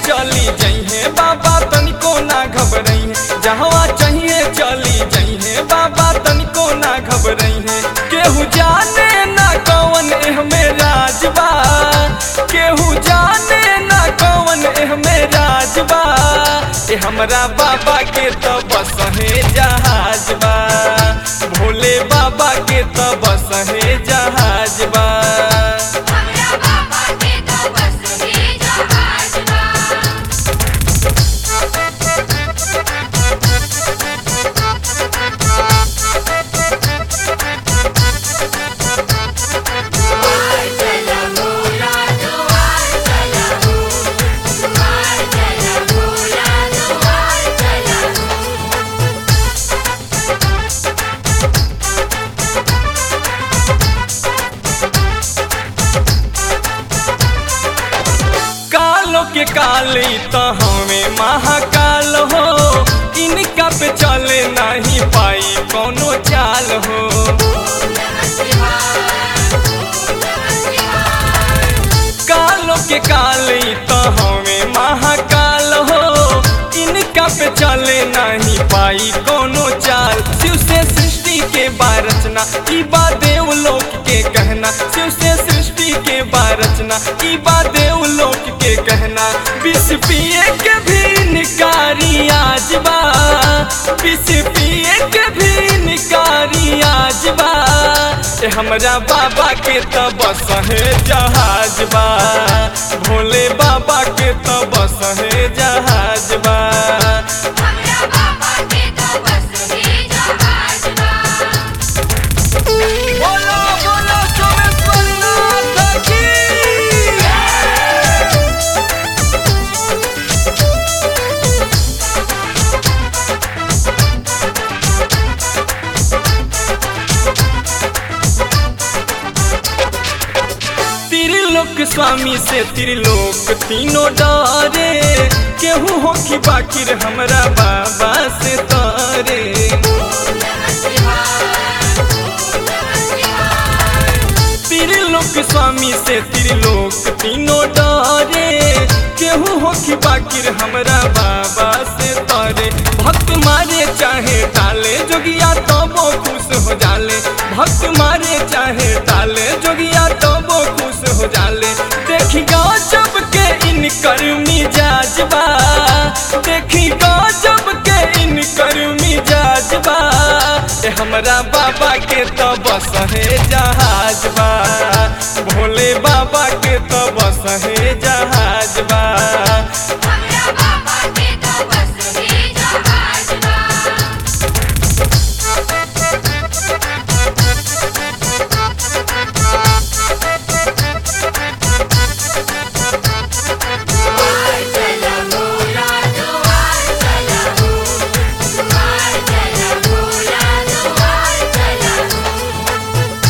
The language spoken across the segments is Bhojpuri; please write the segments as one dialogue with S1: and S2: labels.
S1: चली जइहे बाबा तनिको ना घबरइहे जहवा चाहिए चली जइहे बाबा तनिको ना घबरइहे केहू जाने ना कौन एहमे राजबा केहू जाने ना कौन एहमे राजबा ए हमरा बाबा के तो बस है जहाज बा भोले बाबा के तो बस है जहाज बा
S2: हमरा बाबा के तो बस ही जहाज बा दुआर चला भोला दुआर चला हो दुआर चला भोला दुआर चला हो
S1: कालो के काली तो हमें महाकाल हो इनका पे चले नहीं पाई कोनो चाल हो कालो के काली तो हमें महाकाल हो इनका पे चले नहीं पाई कोनो चाल शिव से सृष्टि के बारचना ई बा देवलोक के कहना शिव से सृष्टि के बारचना ई बा देवलोक के कहना विष पिए के भी निकारी आज बा विष पिए के भी निकारी आज बा ए हमरा बाबा के तो बस है जहाज बा भोले बाबा के तो बस है जहाज बा
S2: हमरा बाबा के तो बस ही जहाज बा
S1: बोलो बोलो सोमेश्वर नाथ की त्रिलोक स्वामी से त्रिलोक तीनों डरे केहू हो कि बाकिर हमरा बाबा से तारे त्रिलोक स्वामी से त्रिलोक तीनों डरे केहू हो कि बाकिर हमरा बाबा से तारे भक्त मारे चाहे टाले जोगिया तो वो खुश हो जाले भक्त मारे चाहे टाले जोगिया तो वो खुश हो जाले देखी गजब के इनकर मिजाज बा देखी गजब के इनकर मिजाज बा ए हमरा बाबा के तो बस है जहाज बा भोले बाबा के तो बस है जहाज बा
S2: हमरा बाबा के तो बस ही जहाज बा दुआर चला भोला दुआर चला हो दुआर चला भोला दुआर चला हो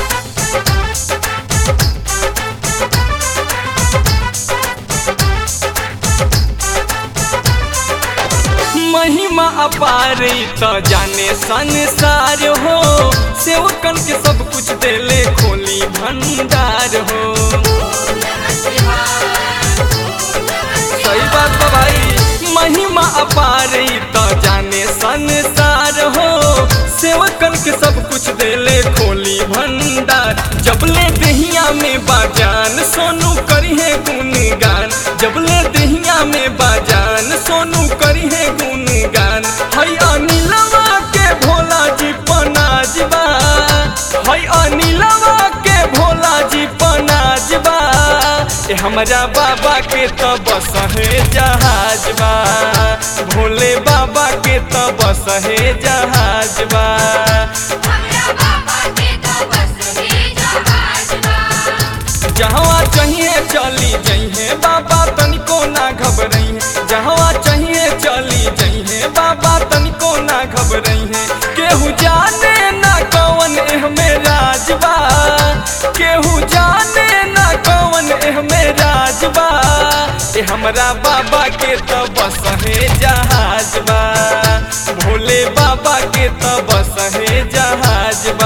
S1: महिमा अपार तो जाने संसार हो सेवकन के सब कुछ देले खोली भंडार हो सही बात बा भाई महिमा अपार तो जाने संसार हो सेवकन के सब कुछ देले खोली भंडार जबले दहिया में बाजान सोनू करिहे गुणगान जबले दहिया में बाजान सोनू करिहे गुणगान हई अनिलवा के भोला जी पनाजबा हई अनिलवा के भोला जी पनाजबा ए हमरा बाबा के तो बस है जहाज बा भोले बाबा के तो बस है जहाज बा
S2: हमरा बाबा के तो बस ही जहाज बा
S1: जहवा चाहिए चली जइहे बाबा तनिको ना घबरइहे जहवा चाहिए चली जइहे बाबा तनिको ना घबरइहे केहू जाने ना कौन एहमे राजबा केहू जाने ना कौन एहमे राजबा ए हमरा बाबा के तो बस है जहाज बा भोले बाबा के तो बस है जहाज बा